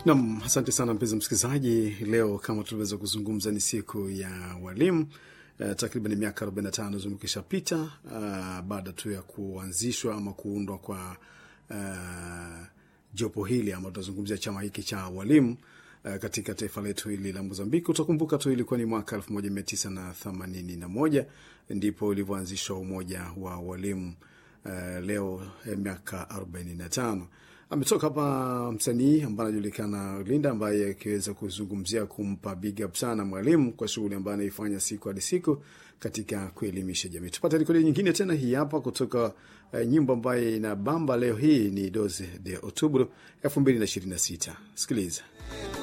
Nam, asante sana mpenzi msikilizaji. Leo kama tuliweza kuzungumza, ni siku ya walimu. Uh, takriban miaka 45 zimekisha pita uh, baada tu ya kuanzishwa ama kuundwa kwa uh, jopo hili ama tunazungumzia chama hiki cha walimu uh, katika taifa letu hili la Mozambiki. Utakumbuka tu ilikuwa ni mwaka 1981 ndipo ulivyoanzishwa umoja wa walimu. Uh, leo eh, miaka 45 ametoka hapa msanii ambaye anajulikana Linda, ambaye akiweza kuzungumzia kumpa big up sana mwalimu kwa shughuli ambayo anaifanya siku hadi siku katika kuelimisha jamii. Tupate rekodi nyingine tena, hii hapa kutoka uh, nyimbo ambayo ina bamba leo hii ni 12 de Oktoba 2026. Sikiliza.